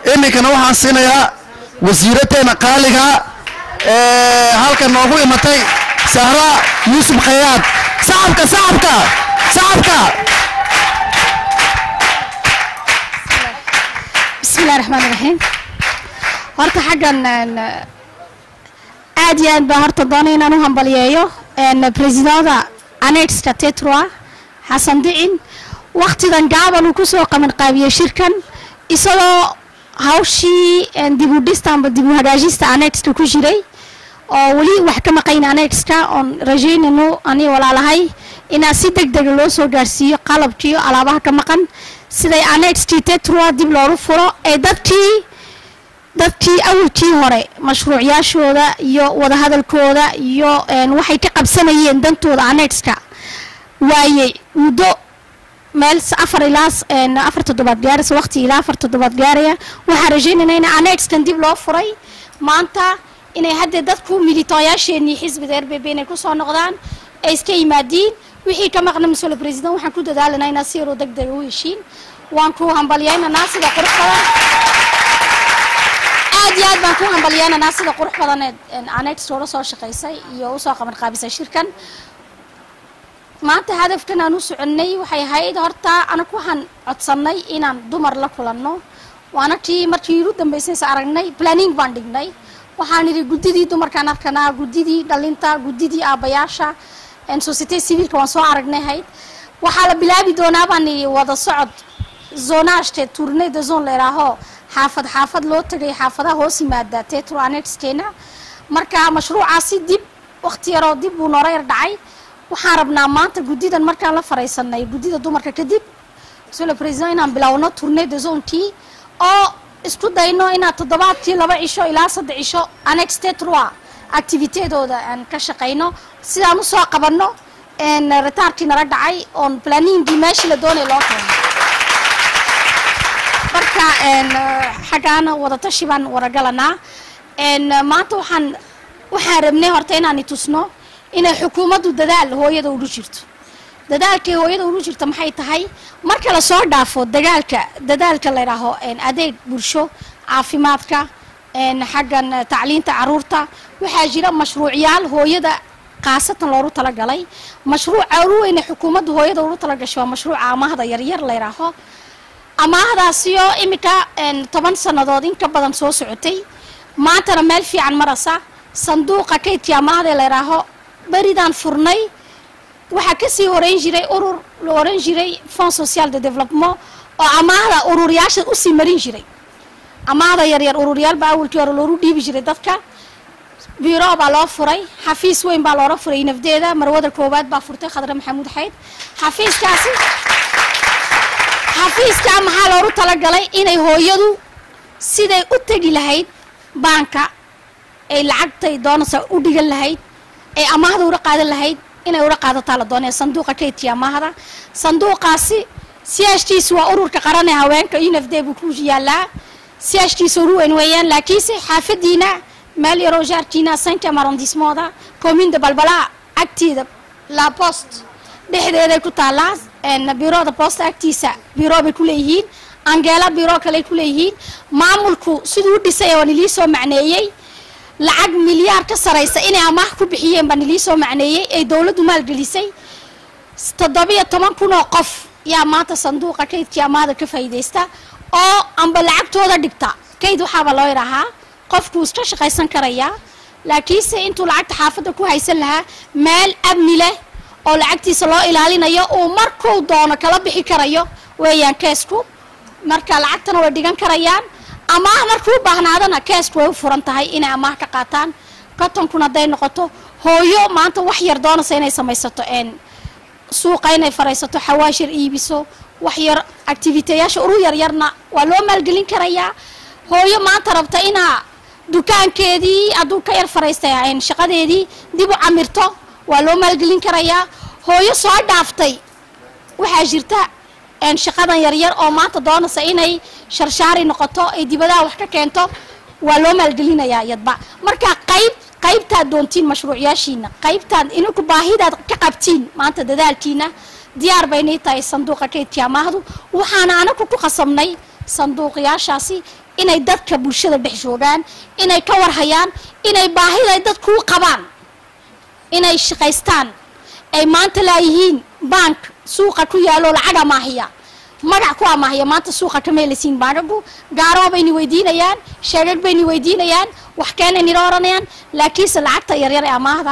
iminkana waxaan siinayaa wasiirateena qaaliga ee halkan noogu imatay sahra yuusuf khayaad sacabka sacabka sacabka bismillahi raxmaan raxiim horta xaggan aad iyo aad baan horta doonay inaan u hambaliyeeyo presidenta anexka tetroa xasan dicin waktidan gaaban uu kusoo qaban qaabiyey shirkan isagoo hawshii dib u dhista amba dib u hagaajista anexka ku jiray oo weli wax ka maqayn anexka oon rajaynayno ani walaalahay inaa si deg dega loo soo gaarsiiyo qalabkiiyo alaabaha ka maqan siday anexkii tetroa dib loogu furo ee dadkii dadkii awalkii hore mashruucyaashooda iyo wadahadalkooda iyo waxay ka qabsanayeen dantooda anexka waayey muddo meel afar ilaa afar toddobaad gaaraysa waqti ilaa afar toddobaad gaaraya waxaan rajaynayna in anexkan dib loo furay maanta inay haddee dadku militooyaasheenii xisbiga r b b inay kusoo noqdaan ay iska yimaadiin wixii ka maqna mas-uula president waxaan ku dadaalanaa inaa si yaroo deg dega u heshiin waan ku hambalyaynanaa sida qurux badan aad iyo aad baan ku hambalyaynanaa sida qurux badan ee anex loola soo shaqaysay iyo usoo qaban qaabisay shirkan maanta hadafkan aan u soconnay waxay ahayd horta anagu waxaan codsannay inaan dumar la kulanno waana tii markii igu dambaysaysa aragnay planning baan dhignay waxaan idhi guddidii dumarkaan arkanaa guddidii dhalinta guddidii aabbayaasha societe civilka waan soo aragnay ahayd waxaa la bilaabi doonaa baan idhi wada socod zonashte tournee de zone leeraaho xaafad xaafad loo tagay xaafadaha hoos yimaada tetro anexkeena marka mashruucaasi dib waqti yaroo dib buu noora yar dhacay waxaan rabnaa maanta guddidan markaan la faraysanay guddida dumarka kadib sole president inaan bilowno tournee de zonekii oo isku dayno inaan toddobaadkii laba cisho ilaa saddex cisho annex tetroa activitedooda aan ka shaqayno sidaan usoo qabanno retaarkii nala dhacay oon planingii meeshii la doonay loo keeno marka xaggaana wadatashi baan waragalanaa maanta waxaan waxaan rabnay horta inaan itusno inay xukuumaddu dadaal hooyada ugu jirto dadaalkay hooyada ugu jirta maxay tahay marka lasoo dhaafo dagaalka dadaalka la ydhaaho adeeg bulsho caafimaadka xaggan tacliinta caruurta waxaa jira mashruucyaal hooyada khaasatan loogu talagalay mashruuca ugu weyne xukuumaddu hooyada ugu talagashay waa mashruuca amaahda yaryar la ydhaaho amaahdaasiyo iminka toban sannadood in ka badan soo socotay maantana meel fiican marasa sanduuqa kaydkii amaahda la ydhaaho beridaan furnay waxaa kasii horeyn jiray urur la oran jiray fond social de development oo amaahda ururyaasha usii marin jiray amaahda yaryar ururyaal baa awalkii hore loogu dhiibi jiray dadka biro baa loo furay xafiis weyn baa loola furay nafdeeda marwada koowaad baa furtay khadre maxamuud xayd xafiiskaasi xafiiskaa maxaa loogu talagalay inay hooyadu siday u tegi lahayd baanka ay lacagtay doonaysa u dhigan lahayd ay amaahda ula qaadan lahayd inay ula qaadataa la doonaya sanduuqa kaydkii amaahda sanduuqaasi siyaashkiisa waa ururka qaran ee haweenka unfd buu ku yaalaa siyaashkiisa ugu weyn weeyaan laakiinse xaafadiina meel yaroo jaarkiina cinquième arrondissemooda commune de balbalaa agteeda la post dhexdeeday ku taallaa biroda post agtiisa biro bay ku leeyihiin angeela biro kale ku leeyihiin maamulku siduu u dhisay oo nilii soo macneeyey lacag milyaar ka saraysa inay amaah ku bixiyeen baa nilii soo macneeyey ay dowladdu maalgelisay toddobiyo toban kun oo qof yaa maanta sanduuqa kaydkii amaahda ka faa'iidaysta oo amba lacagtooda dhigta kayd waxaaba loo yidhaahaa qofkuu iska shaqaysan karayaa laakiinse intuu lacagta xaafadda ku haysan lahaa meel amni leh oo lacagtiisa loo ilaalinayo uu markuu doono kala bixi karayo weeyaan keesku marka lacagtana way dhigan karayaan amaah markuu baahnaadana keesku way u furan tahay inay amaah ka qaataan kotonkun hadday noqoto hooyo maanta wax yar doonaysa inay samaysato suuqa inay faraysato xawaashir iibiso wax yar activiteyaasha uru yaryarna waa loo maalgelin karayaa hooyo maanta rabta inaa dukaankeedii hadduu ka yar faraystay shaqadeedii dib u camirto waa loo maalgelin karayaa hooyo soo dhaaftay waxaa jirta shaqadan yaryar oo maanta doonaysa inay sharshaari noqoto ay dibadaha wax ka keento waa loo maalgelinayaa iyadba marka qayb qaybtaad doontiin mashruucyaashiina qaybtaad ininku baahidaad ka qabtiin maanta dadaalkiina diyaar baynay tahay sanduuqa kaydkii amaahdu waxaana anaku ku qasabnay sanduuqyaashaasi inay dadka bulshada dhex joogaan inay ka warhayaan inay baahida ay dadku u qabaan inay shaqaystaan ay maanta laayihiin bank suuqa ku yaalo lacag amaahiya magac ku amaahiya maanta suuqa kama helasiin baankagu gaaroo bayni weydiinayaan sheegag bayni weydiinayaan wax keenay nila oranayaan laakiinse lacagta yaryar ee amaahda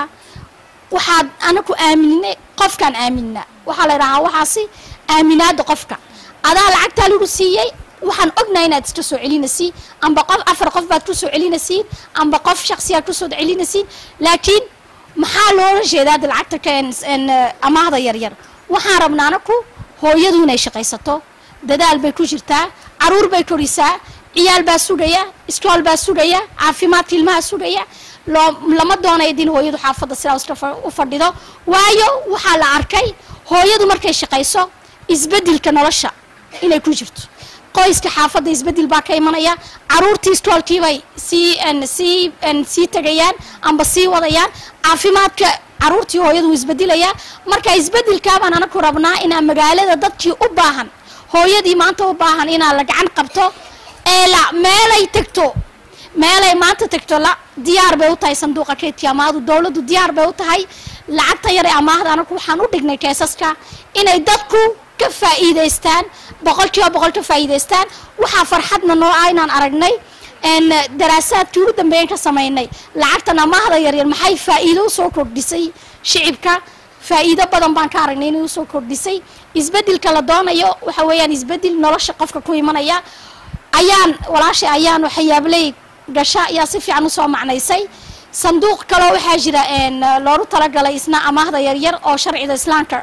waxaad anaku aaminay qofkaan aaminna waxaa la idhahaa waxaasi aaminaada qofka adaa lacagtaa lagu siiyey waxaan ognahay inaad iska soo celinaysiin amba qof afar qof baad ku soo celinaysiin amba qof shaksiyaad kusoo celinaysiin laakiin maxaa loola jeedaa de lacagta ka amaahda yaryar waxaan rabnaa anaku hooyadu inay shaqaysato dadaal bay ku jirtaa caruur bay korisaa ciyaal baa sugaya iskool baa sugaya caafimaadka ilmaha sugaya loo lama doonayo din hooyadu xaafadda sidaa iska u fadhido waayo waxaa la arkay hooyadu markay shaqayso isbedelka nolosha inay ku jirto qoyska xaafadda isbedel baa ka imanaya caruurtii iskoolkiibay sii sii sii tegayaan amba sii wadayaan caafimaadka caruurtii hooyadu wuu isbedelayaa marka isbedelkaabaan anaku rabnaa inaa magaalada dadkii u baahan hooyadii maanta u baahan inaa la gacan qabto ee la meelay tegto meelay maanta tegto la diyaar bay u tahay sanduuqa keydkii amaahdu dowladdu diyaar bay u tahay lacagta yar ee amaahda anaku waxaan u dhignay keesaska inay dadku ka faa'iidaystaan boqolkiiba boqol ka faa'iidaystaan waxaa farxadna noo ah inaan aragnay daraasaadkii ugu dambeeyan ka samaynay lacagtan amaahda yaryar maxay faa'iido usoo kordhisay shicibka faa'iido badan baan ka aragnay inay usoo kordhisay isbedelka la doonayo waxa weeyaan isbedel nolosha qofka ku imanaya ayaan walaashay ayaan waxyaabley gasha ayaa si fiican usoo macnaysay sanduuq kaloo waxaa jira loogu talagalay isna amaahda yaryar oo sharciga islaamka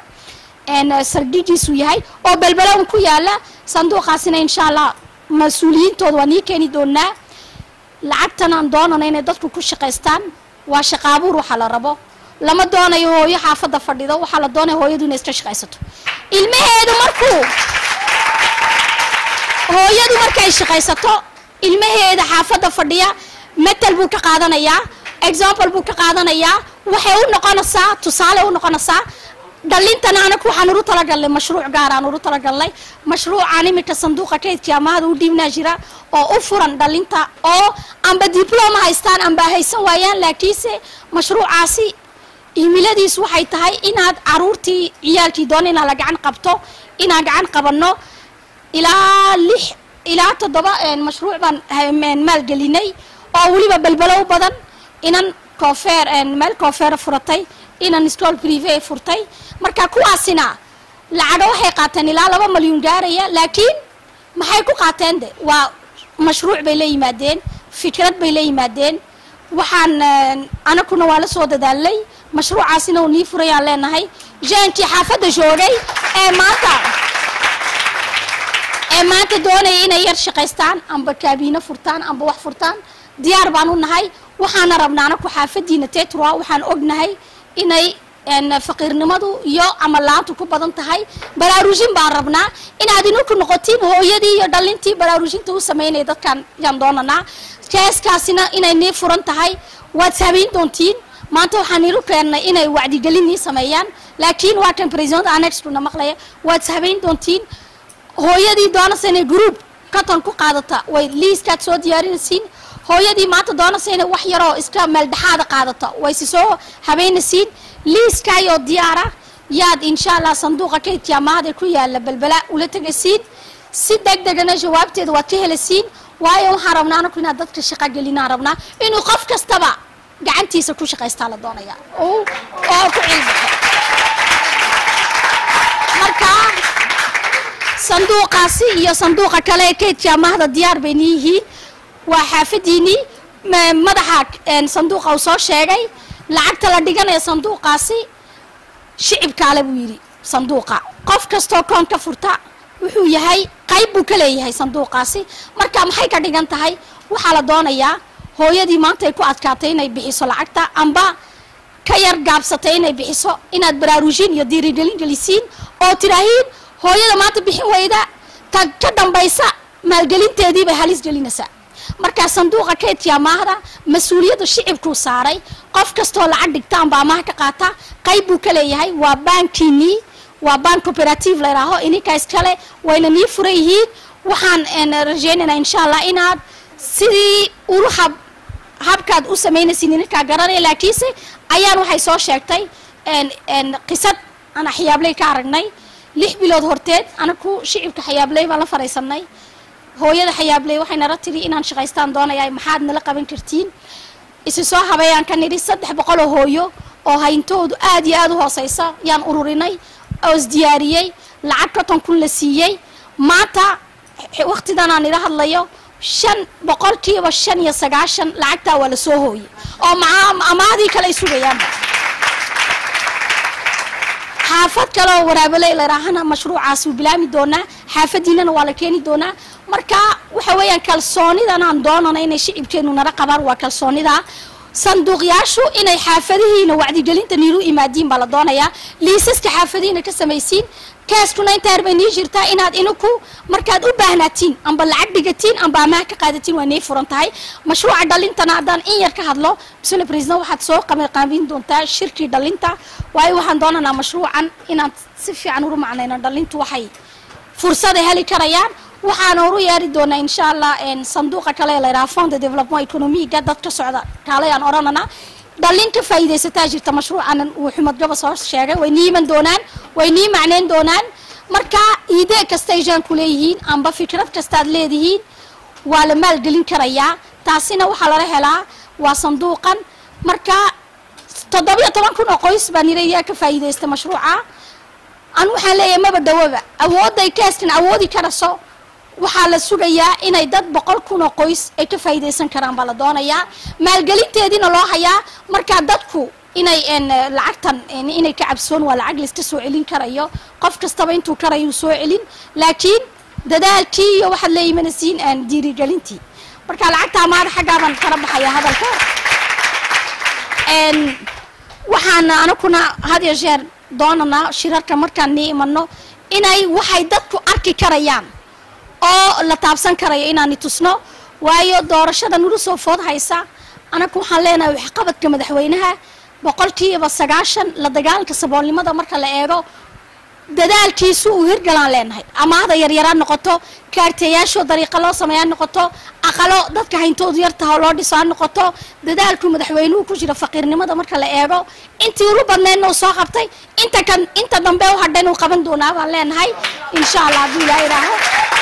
sardhigiisu yahay oo belbelown ku yaala sanduuqaasina insha allah mas-uuliyiintooda waa nii keeni doonaa lacagtan aan doonana inay dadku ku shaqaystaan waa shaqaabuur waxaa la rabo lama doonayo hooyo xaafadda fadhido waxaa la doonaya hooyadu inay iska shaqaysato ilmaheedu markuu hooyadu markay shaqaysato ilmaheeda xaafadda fadhiya metel buu ka qaadanayaa example buu ka qaadanayaa waxay u noqonaysaa tusaale u noqonaysaa dhalintana anaku waxaan uru talagalnay mashruuc gaaraan uru talagalnay mashruucaan iminka sanduuqa kaydkii amaahda u dhiibnaa jira oo u furan dhalinta oo amba dibloma haystaan amba haysan waayaan laakiinse mashruucaasi himiladiisu waxay tahay inaad caruurtii ciyaalkii doona inaa la gacan qabto inaan gacan qabanno ilaa lix ilaa toddoba mashruuc baan maalgelinay oo weliba belbelow badan inan koofeer meel koofeera furatay inan school prive furtay marka kuwaasina lacaga waxay qaateen ilaa laba malyuun gaaraya laakiin maxay ku qaateen de waa mashruuc bay la yimaadeen fikrad bay la yimaadeen waxaan anakuna waa la soo dadaalnay mashruucaasina uu nii furayaan leenahay jeenkii xaafadda joogay ee maanta ee maanta doonaya inay yar shaqaystaan amba kaabiino furtaan amba wax furtaan diyaar baan u nahay waxaana rabnaa anaku xaafadiina tetra waxaan ognahay inay faqiirnimadu iyo amalaantu ku badan tahay baraarujin baan rabnaa inaad ininku noqotiin hooyadii iyo dhalintii baraarujinta u sameynaya dadkan yaan doonanaa keeskaasina inay nii furan tahay waad saameyn doontiin maanta waxaan ilu keennay inay wacdigelin nii sameeyaan laakiin waa kan president anextuna maqlaya waad saameyn doontiin hooyadii doonaysa inay group katon ku qaadata way liiskaad soo diyaarinaysiin hooyadii maanta doonaysa inay wax yaroo iska meeldhexaada qaadata way si soo habeynaysiin liiskaayoo diyaara yaad insha allah sanduuqa kaydkii amaahda ku yaala belbela ula tegaysiin si deg degana jawaabteeda waad ka helasiin waayo waxaan rabnaa anaku inaad dadka shaqo gelinaan rabnaa inuu qof kastaba gacantiisa ku shaqaystaa la doonaya oo ku cilbaxo marka sanduuqaasi iyo sanduuqa kale ee kaydkii amaahda diyaar bayna yihiin waa xaafadiinii madaxa sanduuqa uu soo sheegay lacagta la dhiganaya sanduuqaasi shicibkaale buu yidhi sanduuqa qof kastoo koon ka furta wuxuu yahay qayb buu ka leeyahay sanduuqaasi marka maxay ka dhigan tahay waxaa la doonayaa hooyadii maanta ay ku adkaatay inay bixiso lacagta amba ka yar gaabsatay inay bixiso inaad baraarujin iyo diirigelin gelisiin oo tidhaahiin hooyada maanta bixin weyda ta ka dambaysa maalgelinteedii bay halis gelinaysaa markaa sanduuqa kaydkii amaahda mas-uuliyadda shicibkuu saaray qof kastoo lacag dhigta amba amaah ka qaata qayb buu ka leeyahay waa baankiinii waa baan cooperative layidhaaho ininka iskale wayna nii furan yihiin waxaan een, rajaynaynaa insha allah inaad sidii ulu hab habkaad u samaynaysin ninkaa garanaya laakiinse ayaan waxay soo sheegtay een, een, qisad aan xiyaabley ka aragnay lix bilood horteed anaku shicibka xayaabley baan la faraysanay hooyada xayaabley waxay nala tiri inaan shaqaystaan doonaya maxaad nala qaban kartiin isi soo habeeyaan ka nidhi saddex boqol oo hooyo oo hayntoodu aad iyo aad u hooseysa yaan ururinay oo isdiyaariyey lacag konton kun la siiyey maanta waqtidan aan ila hadlayo shan boqolkiiba shan iyo sagaashan lacagtaa waa la soo hooyey oo maca amaadii kale ay sugayaanba xaafad kale oo waraabeley layraahana mashruucaas wuu bilaami doonaa xaafadiinana waa la keeni doonaa marka waxa weeyaan kalsoonidan aan doonana inay shicibkeenu nala qabaan waa kalsoonida sanduuqyaashu inay xaafadihiina wacdigelinta niilu imaadiin baa la doonayaa liisaska xaafadihiina ka samaysiin kaaskuna intaa yar bay nii jirtaa inaad ininku markaad u baahnaatiin amba lacag dhigatiin amba amaah ka qaadatiin waa nii furan tahay mashruuca dhalintana haddaan in yar ka hadlo bismillah president waxaad soo qabanqaabin doontaa shirkii dhalinta waayo waxaan doonanaa mashruucan inaan si fiican uru macnayno dhalintu waxay fursaday heli karayaan waxaana horu yeeri doonaa insha allah sanduuqa kale ee layidhaha fond de development economiga dad ka socda kaalay aan odhanana dhalin ka faa'iidaysataa jirta mashruucan uu xumad gaba soo sheegay way nii iman doonaan way nii macnayn doonaan marka idee kasta ay jaan ku leeyihiin amba fikrad kastaad leedihiin waa la maalgelin karayaa taasina waxaa lala helaa waa sanduuqan marka toddobiyo toban kun oo qoys baa nirayaa ka faa'iidaysta mashruuca an waxaan leeyahay maba dhawaba awoodday kaaskan awoodi karayso waxaa la sugayaa inay dad boqol kun oo qoys ay ka faa'iidaysan karaan baa la doonayaa maalgelinteediina loo hayaa markaa dadku inay lacagtan inay ka cabsoon waa lacag layska soo celin karayo qof kastaba intuu karayuu soo celin laakiin dadaalkii iyo waxaad la imanaysiin aan diirigelintii marka lacagta amaada xaggaaban kala baxayaa hadalka waxaana anakuna had iyo jeer doonanaa shirarka markaan nii imano inay waxay dadku arki karayaan oo la taabsan karayo inaani tusno waayo doorashada nulu soo food haysa anaku waxaan leenahay waxqabadka madaxweynaha boqolkiiba sagaashan la dagaalanka saboolnimada marka la eego dadaalkiisu uu hirgalaan leenahay amaahda yaryaraan noqoto kaarteeyaashoo dariiqa loo sameeyaan noqoto aqalo dadka hayntoodu yartaha loo dhiso ha noqoto dadaalku madaxweynuhu ku jira faqiirnimada marka la eego intii ulu badneedna uu soo qabtay inta kan inta dambe u hadhan uu qaban doonaa baan leenahay insha allah hadduu ilaa idhaaho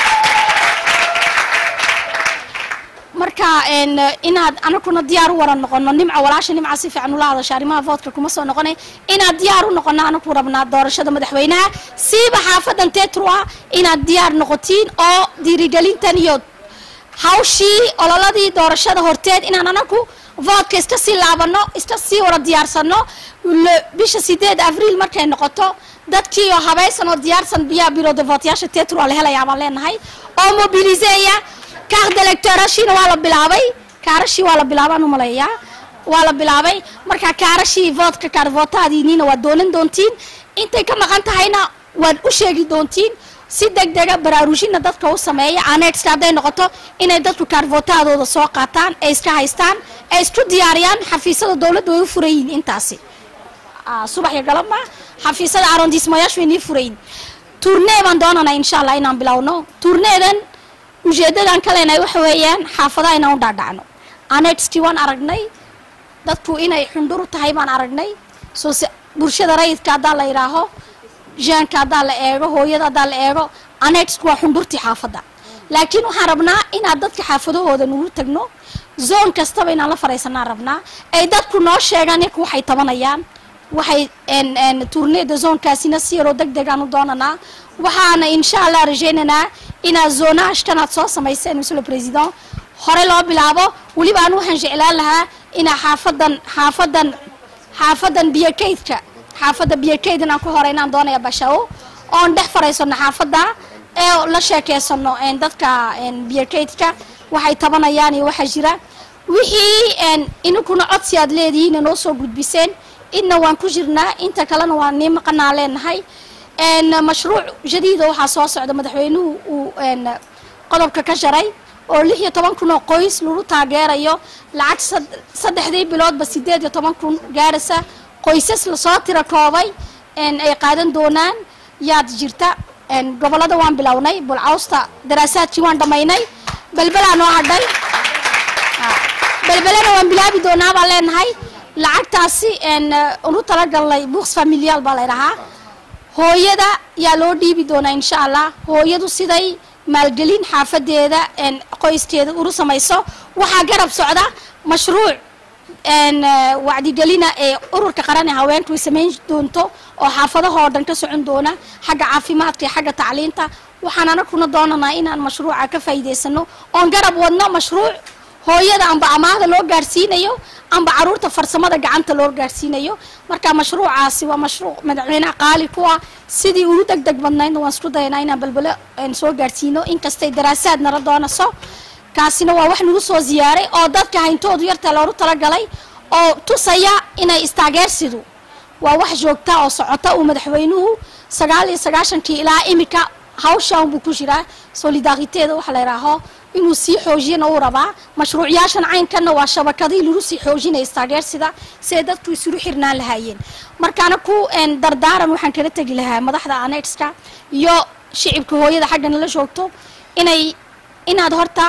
marka inaad anakuna diyaar u wara noqono nimca walaasha nimca si fiican ula hadasha arrimaha voodka kuma soo noqonay inaad diyaar u noqono anaku rabnaa doorashada madaxweynaha siiba xaafadan tetrua inaad diyaar noqotiin oo diirigelintan iyo hawshii ololadii doorashada horteed inaan anaku voodka iska sii laabano iska sii wara diyaarsano bisha sideed abriil markay noqoto dadkii oo habaysan oo diyaarsan biyaa biro de vootyaasha tetrua la helayaa baan leenahay oo mobiliseeya kaaqda electorashiina waa la bilaabay kaarashii waa la bilaabaan umaleeyaa waa la bilaabay marka kaarashii voodka kaarvootaadiiniina waad doonan doontiin intay ka maqan tahayna waad u sheegi doontiin si deg dega baraarujina dadka u sameeya anexka hadday noqoto inay dadku kaarvootaadooda soo qaataan ay iska haystaan ay isku diyaariyaan xafiisyada dowladda way u furayiin intaasi subax iyo galabma xafiisyada arondismayaashu way nii furayin tournee baan doonanaa insha allah inaan bilowno tourneedan ujeedadan ka leenahay waxa weeyaan xaafadaha inaan u dhaadhacno anexkii waan aragnay dadku inay xundhuru tahay baan aragnay soo bulshada rayidka haddaa la yidhaaho jaanka haddaa la eego hooyada haddaa la eego anexku waa xundhurtii xaafadda laakiin waxaan rabnaa inaad dadka xaafadahooda nugu tagno zoon kastaba inaan la faraysanaan rabnaa ay dadku noo sheegaan yaku waxay tabanayaan waxay tourneeda zoonkaasina si yaroo deg degaan u doonanaa waxaana insha allah rajaynaynaa inaad zoonahashkanaad soo samayseen monsieur le président hore loo bilaabo weliba anu waxaan jeclaan lahaa inaa xaafadan xaafadan xaafadan biyokaydka xaafadda biyokayd inaan ku hore inaan doonaya bashawo oon dhex faraysano xaafadda ee la sheekeysano dadka biyokaydka waxay tabanayaan iyo waxaa jira wixii ininkuna codsi aad leedihiin noo soo gudbiseen idna waan ku jirnaa inta kalena waan nii maqanaa leenahay mashruuc jadiida waxaa soo socda madaxweynuhu uu qodobka ka jaray oo lix iyo toban kun oo qoys lagu taageerayo lacag saddexdii biloodba sideed iyo toban kun gaaraysa qoysas lasoo tira koobay ay qaadan doonaan yaad jirta een, gobollada waan bilownay bulcawsta daraasaadkii waan dhammaynay belbelaa noo hadhay belbelena waan bilaabi doonaa baan leenahay lacagtaasi een, eh, unu talagalnay buuks familiyaal baa ladhahaa hooyada yaa loo dhiibi doonaa insha allah hooyadu siday maalgelin xaafadeeda een, qoyskeeda uru samayso waxaa garab socda mashruuc een, eh, wacdigelina ee ururka qaran ee haweenku ay samayn doonto oo xaafadahoo dhan ka socon doona xagga caafimaadka iyo xagga tacliinta waxaan anaguna doonanaa inaan mashruuca ka faa'iidaysano oon garab wadno mashruuc hooyada amba amaahda loo gaarsiinayo amba caruurta farsamada gacanta loo gaarsiinayo marka mashruucaasi waa mashruuc madaxweynaha qaali ku ah sidii ugu deg deg badnaydna waan isku dayanaa inaan balbelo een, soo gaarsiino inkastay daraasaad nala doonayso kaasina waa wax nagu soo ziyaaray oo dadka hayntoodu yarta loogu talagalay oo tusaya inay istaageersidu waa wax joogta oo socota uu madaxweynuhu sagaal iyo sagaashankii ilaa imika hawshan buu ku jiraa solidariteeda waxa la yidhaaho inuu sii xoojiyana uu rabaa mashruucyaashan caynkanna waa shabakadii lagu sii xoojinaya istaageersida si ay dadku isulu xirnaan lahaayeen markaana ku een, dardaaran waxaan kala tegi lahaa madaxda anexka iyo shicibka hooyada xagga nala joogto inay inaad horta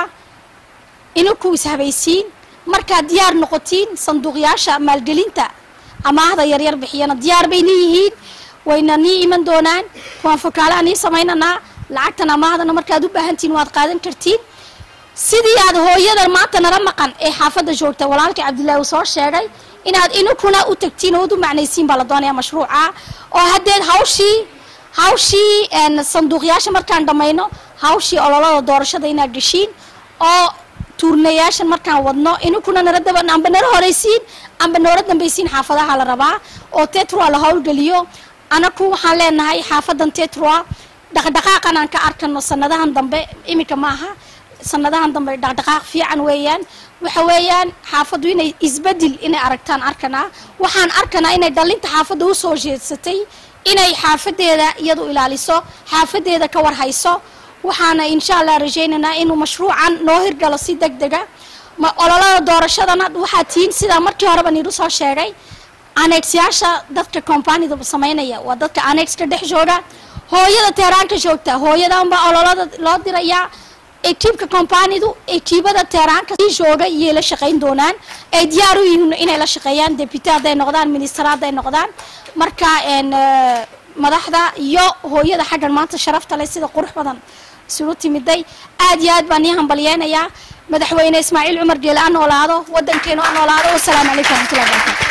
ininku ishabaysiin markaad diyaar noqotiin sanduuqyaasha maalgelinta amaahda yaryar bixiyana diyaar bay niyihiin wayna nii iman doonaan waan fokaalaha nii samaynanaa lacagtan amaahdana markaad u baahantihiin waad qaadan kartiin sidii aad hooyada maanta nala maqan ee xaafadda joogta walaalkii cabdillaahi uu soo sheegay inaad inukuna u tagtiin oo ud u macnaysiin baa la doonaya mashruuca oo haddeed hawshii hawshii een, sanduuqyaasha markaan dhammayno hawshii ololada doorashada inaad geshiin oo tuurnayaashan markaan wadno inukuna nala daba amba nala horaysiin amba noola dambaysiin xaafadaha la rabaa oo tetrua la howlgeliyo anaku waxaan leenahay xaafadan tetrua dhaqdhaqaaqan aan ka arkano sanadahan dambe iminka maaha sanadahan dambe dhaqdhaqaaq fiican weeyaan waxa weeyaan xaafaddu inay isbedel inay aragtaan arkanaa waxaan arkanaa inay dhalinta xaafadda u soo jeedsatay inay xaafadeeda iyadu ilaaliso xaafadeeda ka warhayso waxaana insha allah rajaynaynaa inuu mashruucan noo hirgalo si deg dega ma ololada doorashadana waxaa tihiin sidaa markii horeba niidu soo sheegay anexyaasha dadka companida samaynaya waa dadka anexka dhex jooga hooyada teeraanka joogta hooyadanbaa ololada loo dirayaa ekiibka companidu ekiibada teeraanka sii jooga iyay la shaqayn doonaan ay diyaar u yihiin inay la shaqeeyaan deputy hadday noqdaan minister hadday noqdaan marka een, eh, madaxda iyo hooyada xaggan maanta sharafta leh sida qurux badan isugu timiday aad iyo aad baan ii hambalyeynayaa madaxweyne ismaaciil cumar geele ha noolaado wadankeenu ha noolaado wasalaamu calaykum waraxmatullahi wabarakatu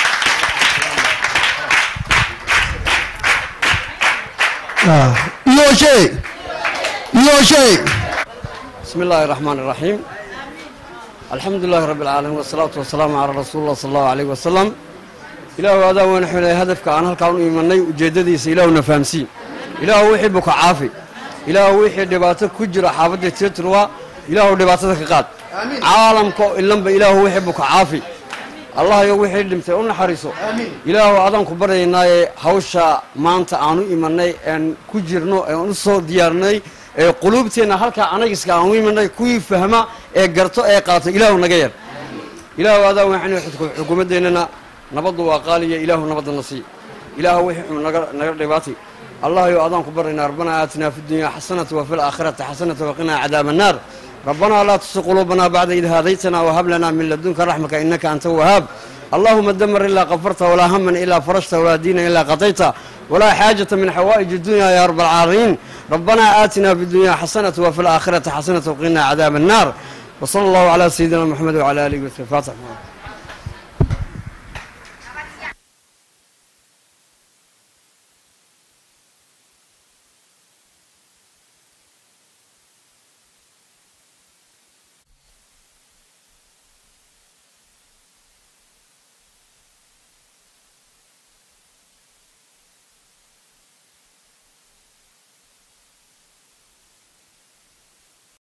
yooshe yooshe بسم الله الرحمن الرحيم الحمد لله رب العالمين والصلاة والسلام على رسول الله صلى الله عليه وسلم إله هذا وين حنا هدفك أنا هالكون يمني وجددي إله نفهمسي إله ويحبك عافي إله ويحب دباتك كجرة حافظة تتروى إله دباتك قاد عالمك إلا إله ويحبك عافي الله يوحي دمتي أن حريصه إله أذن كبرنا هوشا ما أنت عنو إيماني أن كجرنو أن صو ديارني ee quluubteenna halkaa anagiska aan u imanay kuwii fahma ee garto ee qaato ilaahu naga yar ilaahu adaa waxaynu xukuumadeennana nabaddu waa qaaliya ilaahu nabadana sii ilaahu wixii xun naga naga dhibaatay allah yo adaan ku baraynaa rabbana aatinaa fi dunya xasanata wa fi laakhirati xasanata waqinaa cadaaba annaar ربنا لا تسق قلوبنا بعد إذ هديتنا وهب لنا من لدنك رحمة إنك أنت الوهاب اللهم دمر إلا غفرته ولا هما إلا فرجته ولا دين إلا قضيته ولا حاجة من حوائج الدنيا يا رب العالمين ربنا آتنا في الدنيا حسنة وفي الآخرة حسنة وقنا عذاب النار وصلى الله على سيدنا محمد وعلى آله وصحبه